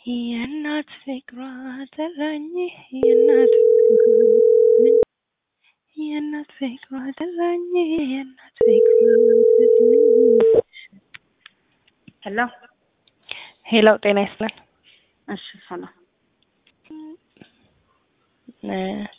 የእናት ፍቅሯ ጠራኝ የእናት ፍቅሯ ጠራኝ የእናት ፍቅሯ ጠራኝ የእናት ፍቅሯ ጠራኝ። ሄሎ ሄሎ ጤና ይስጥልን። እሺ ሰላም እ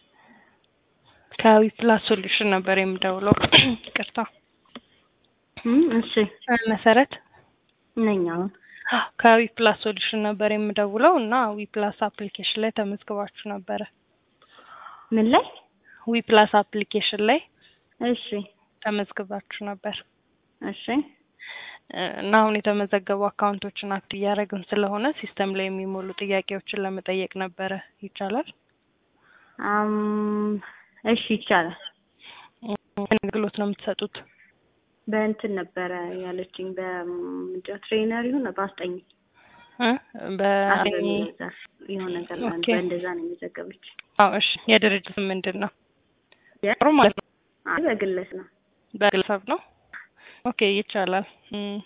ከዊ ፕላስ ሶሉሽን ነበር የምደውለው። ይቅርታ እም እሺ መሰረት ነኝ አሁን ከዊ ፕላስ ሶሉሽን ነበር የምደውለው እና ዊ ፕላስ አፕሊኬሽን ላይ ተመዝግባችሁ ነበረ። ምን ላይ ዊ ፕላስ አፕሊኬሽን ላይ እሺ ተመዝግባችሁ ነበር እሺ እ እና አሁን የተመዘገቡ አካውንቶችን አክት እያደረግን ስለሆነ ሲስተም ላይ የሚሞሉ ጥያቄዎችን ለመጠየቅ ነበረ። ይቻላል? አም እሺ ይቻላል። ምን አገልግሎት ነው የምትሰጡት? በእንትን ነበረ ያለችኝ በምንድን ነው ትሬነር ይሁን በአስጠኝ እ በአኝ አስጠኝ ዘርፍ የሆነ ነገር ነው ኦኬ። በእንደዛ ነው የመዘገበች። አዎ እሺ። የድርጅት ስም ምንድን ነው? የ- ጥሩ ማለት ነው። አይ በግለስ ነው በግለሰብ ነው። ኦኬ ይቻላል። እም፣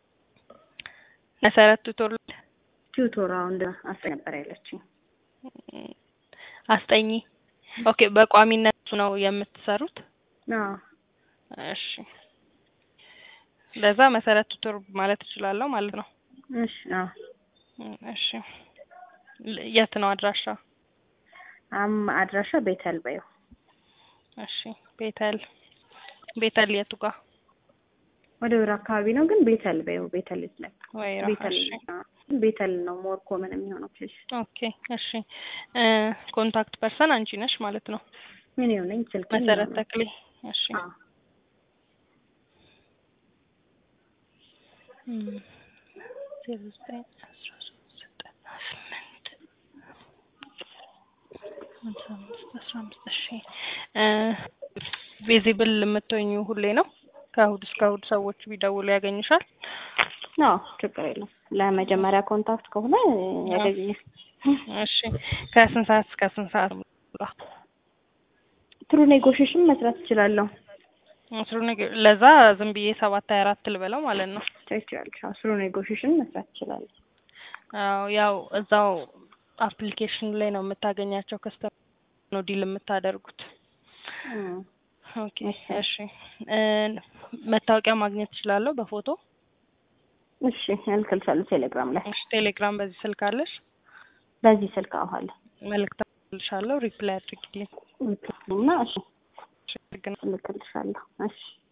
መሰረት ቱቶር ቲዩቶራው እንደ አስጠኝ ነበር ያለችኝ። አስጠኚ። ኦኬ በቋሚነት ነው የምትሰሩት? አዎ እሺ። ለዛ መሰረት ቱቶር ማለት እችላለሁ ማለት ነው። እሺ አዎ እም፣ እሺ። ል- የት ነው አድራሻ? አም አድራሻ ቤተል በይው እሺ። ቤተል ቤተል የቱ ጋር? ወደ ወር አካባቢ ነው ግን ቤተል በይው ቤተል ላይ ወይራ። ቤተል እሺ። አዎ፣ ቤተል ነው ሞር ኮመን የሚሆነው ፕሌስ ኦኬ እሺ። እ ኮንታክት ፐርሰን አንቺ ነሽ ማለት ነው። ምን ይሆነኝ ስልክ መሰረት ተክሌ። እሺ። አዎ እም፣ ዜሮ ዘጠኝ አስራ ሶስት ዘጠና ስምንት ሃምሳ አምስት አስራ አምስት እሺ። እ ቪዚብል የምትሆኙ ሁሌ ነው? ከእሑድ እስከ እሑድ ሰዎች ቢደውሉ ያገኙሻል? አዎ ችግር የለም። ለመጀመሪያ ኮንታክት ከሆነ ያገኘኛል። እሺ። ከስንት ሰዓት እስከ ስንት ሰዓት? ትሩ ኔጎሽዬሽን መስራት እችላለሁ። ስሩ ነገር ለዛ ዝም ብዬ ሰባት ሀያ አራት ልበለው ማለት ነው። ትችላለሽ። አዎ ትሩ ኔጎሽዬሽን መስራት እችላለሁ። አዎ ያው እዛው አፕሊኬሽኑ ላይ ነው የምታገኛቸው ከስተመር ነው ዲል የምታደርጉት። እም፣ ኦኬ እሺ። እሺ እ መታወቂያ ማግኘት እችላለሁ በፎቶ? እሺ እልክልሻለሁ ቴሌግራም ላይ እሺ ቴሌግራም በዚህ ስልክ አለሽ? በዚህ ስልክ አዋለ መልእክት ልሻለሁ ሪፕላይ አድርጊልኝ። እና እሺ እሺ፣ ግን እልክልሻለሁ። እሺ